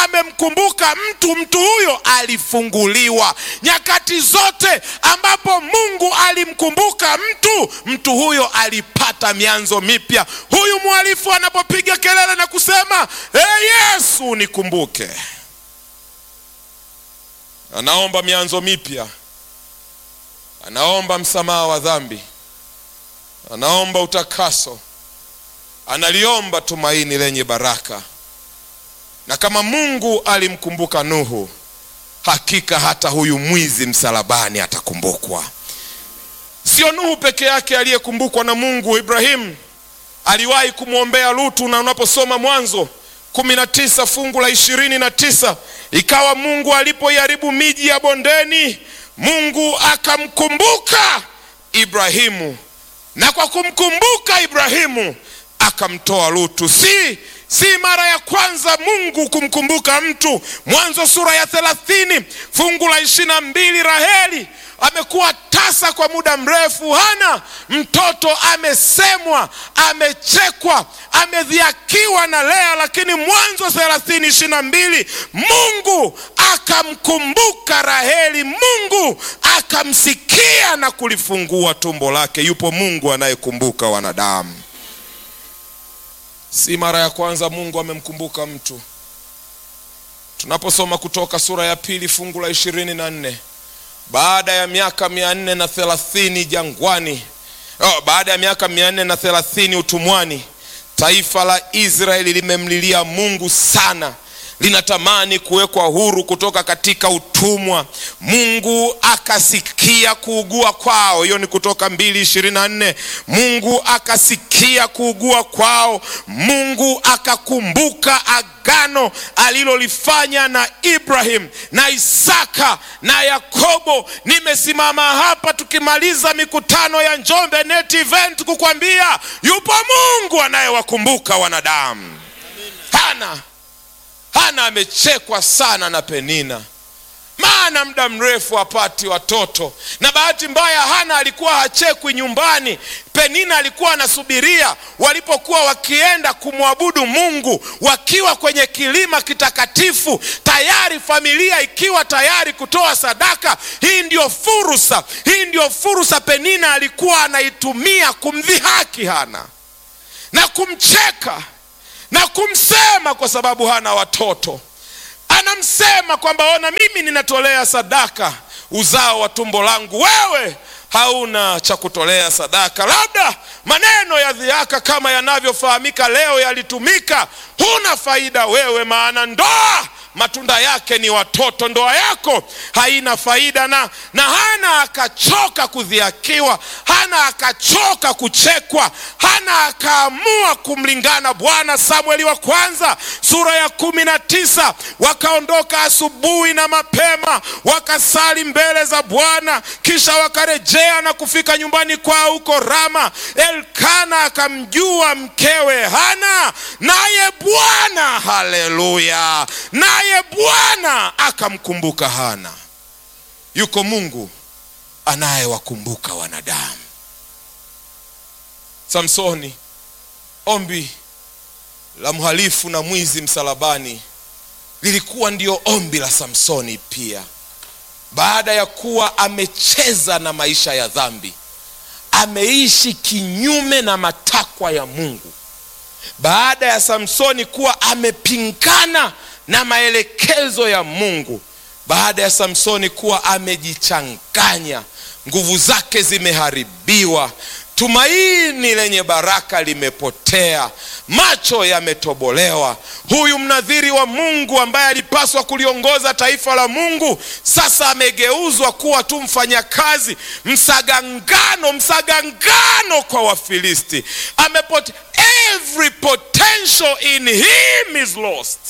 amemkumbuka mtu, mtu huyo alifunguliwa. Nyakati zote ambapo Mungu alimkumbuka mtu, mtu huyo alipata mianzo mipya. Huyu mhalifu anapopiga kelele na kusema hey, Yesu nikumbuke, anaomba mianzo mipya, anaomba msamaha wa dhambi, anaomba utakaso, analiomba tumaini lenye baraka. Na kama Mungu alimkumbuka Nuhu, hakika hata huyu mwizi msalabani atakumbukwa. Sio Nuhu peke yake aliyekumbukwa na Mungu. Ibrahimu aliwahi kumwombea Lutu, na unaposoma Mwanzo kumi na tisa fungu la ishirini na tisa ikawa Mungu alipoiharibu miji ya bondeni, Mungu akamkumbuka Ibrahimu, na kwa kumkumbuka Ibrahimu akamtoa Lutu. Si si mara ya kwanza Mungu kumkumbuka mtu. Mwanzo sura ya thelathini fungu la ishirini na mbili Raheli amekuwa tasa kwa muda mrefu, hana mtoto, amesemwa, amechekwa, amedhiakiwa na Lea, lakini Mwanzo thelathini ishirini na mbili Mungu akamkumbuka Raheli, Mungu akamsikia na kulifungua tumbo lake. Yupo Mungu anayekumbuka wanadamu. Si mara ya kwanza Mungu amemkumbuka mtu. Tunaposoma Kutoka sura ya pili fungu la ishirini na nne baada ya miaka mia nne na thelathini jangwani, oh, baada ya miaka mia nne na thelathini utumwani, taifa la Israeli limemlilia Mungu sana, linatamani kuwekwa huru kutoka katika utumwa. Mungu akasikia kuugua kwao. Hiyo ni Kutoka mbili ishirini na nne. Mungu akasikia kuugua kwao, Mungu akakumbuka agano alilolifanya na Ibrahim na Isaka na Yakobo. Nimesimama hapa tukimaliza mikutano ya Njombe Net Event kukwambia yupo Mungu anayewakumbuka wanadamu. Hana Hana amechekwa sana na Penina, maana muda mrefu hapati watoto, na bahati mbaya Hana alikuwa hachekwi nyumbani. Penina alikuwa anasubiria walipokuwa wakienda kumwabudu Mungu, wakiwa kwenye kilima kitakatifu, tayari familia ikiwa tayari kutoa sadaka. Hii ndio fursa, hii ndio fursa Penina alikuwa anaitumia kumdhihaki Hana na kumcheka na kumsema kwa sababu hana watoto. Anamsema kwamba ona, mimi ninatolea sadaka uzao wa tumbo langu, wewe hauna cha kutolea sadaka. Labda maneno ya dhihaka kama yanavyofahamika leo yalitumika, huna faida wewe, maana ndoa matunda yake ni watoto. Ndoa yako haina faida. Na, na Hana akachoka kudhiakiwa, Hana akachoka kuchekwa, Hana akaamua kumlingana Bwana. Samueli wa kwanza sura ya kumi na tisa wakaondoka asubuhi na mapema wakasali mbele za Bwana, kisha wakarejea na kufika nyumbani kwao huko Rama. Elkana akamjua mkewe Hana, naye Bwana, haleluya, naye Bwana akamkumbuka Hana. Yuko Mungu anayewakumbuka wanadamu. Samsoni, ombi la mhalifu na mwizi msalabani lilikuwa ndio ombi la Samsoni pia. Baada ya kuwa amecheza na maisha ya dhambi, ameishi kinyume na matakwa ya Mungu, baada ya Samsoni kuwa amepingana na maelekezo ya Mungu, baada ya Samsoni kuwa amejichanganya, nguvu zake zimeharibiwa, tumaini lenye baraka limepotea, macho yametobolewa. Huyu mnadhiri wa Mungu ambaye alipaswa kuliongoza taifa la Mungu sasa amegeuzwa kuwa tu mfanyakazi, msagangano, msagangano kwa Wafilisti. Amepote, every potential in him is lost.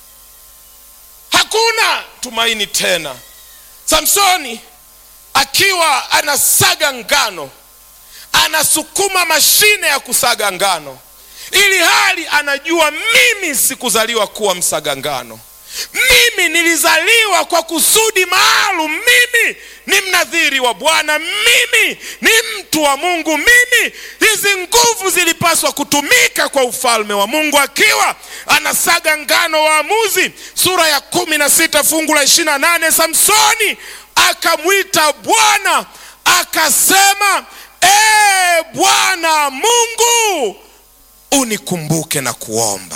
Hakuna tumaini tena. Samsoni akiwa anasaga ngano anasukuma mashine ya kusaga ngano, ili hali anajua mimi sikuzaliwa kuwa msaga ngano, mimi nilizaliwa kwa kusudi maalum mimi ni mnadhiri wa bwana mimi ni mtu wa mungu mimi hizi nguvu zilipaswa kutumika kwa ufalme wa mungu akiwa anasaga ngano waamuzi sura ya kumi na sita fungu la ishiri na nane samsoni akamwita bwana akasema ee bwana mungu unikumbuke na kuomba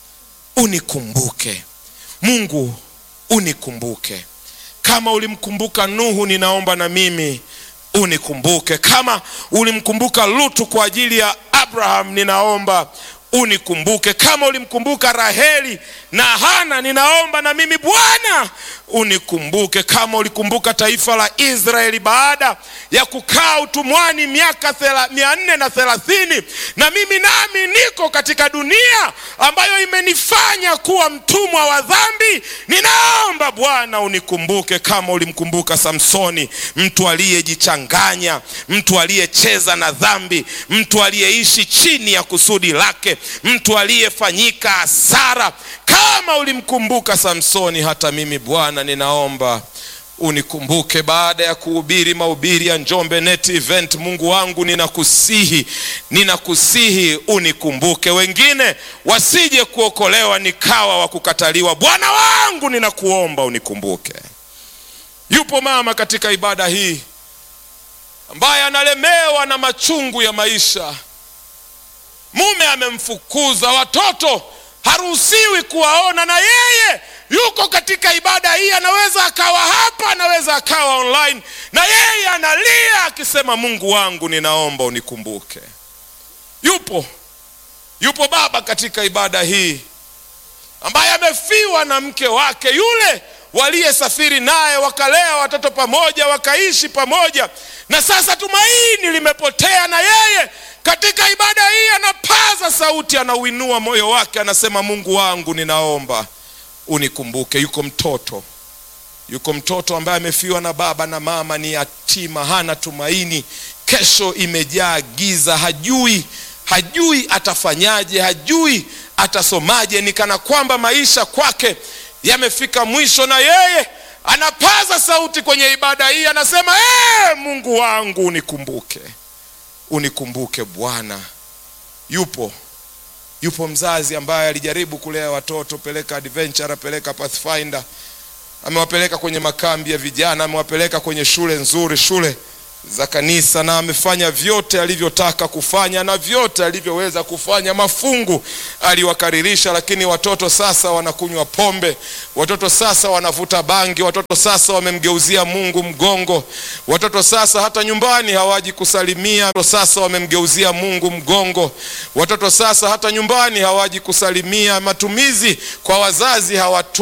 unikumbuke mungu unikumbuke kama ulimkumbuka nuhu ninaomba na mimi unikumbuke kama ulimkumbuka lutu kwa ajili ya abraham ninaomba unikumbuke kama ulimkumbuka raheli na hana ninaomba na mimi bwana unikumbuke kama ulikumbuka taifa la israeli baada ya kukaa utumwani miaka mia nne na thelathini na mimi nami niko katika dunia ambayo imenifanya kuwa mtumwa wa dhambi ninaomba bwana unikumbuke kama ulimkumbuka samsoni mtu aliyejichanganya mtu aliyecheza na dhambi mtu aliyeishi chini ya kusudi lake mtu aliyefanyika hasara kama ulimkumbuka samsoni hata mimi bwana ninaomba unikumbuke baada ya kuhubiri mahubiri ya njombe net event mungu wangu ninakusihi ninakusihi unikumbuke wengine wasije kuokolewa nikawa wa kukataliwa bwana wangu ninakuomba unikumbuke yupo mama katika ibada hii ambaye analemewa na machungu ya maisha mume amemfukuza watoto haruhusiwi kuwaona na yeye yuko katika ibada hii anaweza akawa hapa anaweza akawa online na yeye analia akisema mungu wangu ninaomba unikumbuke yupo yupo baba katika ibada hii ambaye amefiwa na mke wake yule waliyesafiri naye wakalea watoto pamoja wakaishi pamoja na sasa tumaini limepotea na yeye katika ibada hii anapaza sauti anauinua moyo wake anasema mungu wangu ninaomba unikumbuke yuko mtoto yuko mtoto ambaye amefiwa na baba na mama ni yatima hana tumaini kesho imejaa giza hajui hajui atafanyaje hajui atasomaje ni kana kwamba maisha kwake yamefika mwisho na yeye anapaza sauti kwenye ibada hii anasema ee, mungu wangu unikumbuke unikumbuke bwana yupo yupo mzazi ambaye alijaribu kulea watoto peleka adventure peleka pathfinder amewapeleka kwenye makambi ya vijana amewapeleka kwenye shule nzuri shule za kanisa na amefanya vyote alivyotaka kufanya na vyote alivyoweza kufanya mafungu aliwakaririsha lakini watoto sasa wanakunywa pombe watoto sasa wanavuta bangi watoto sasa wamemgeuzia mungu mgongo watoto sasa hata nyumbani hawaji kusalimia watoto sasa wamemgeuzia mungu mgongo watoto sasa hata nyumbani hawaji kusalimia matumizi kwa wazazi hawatu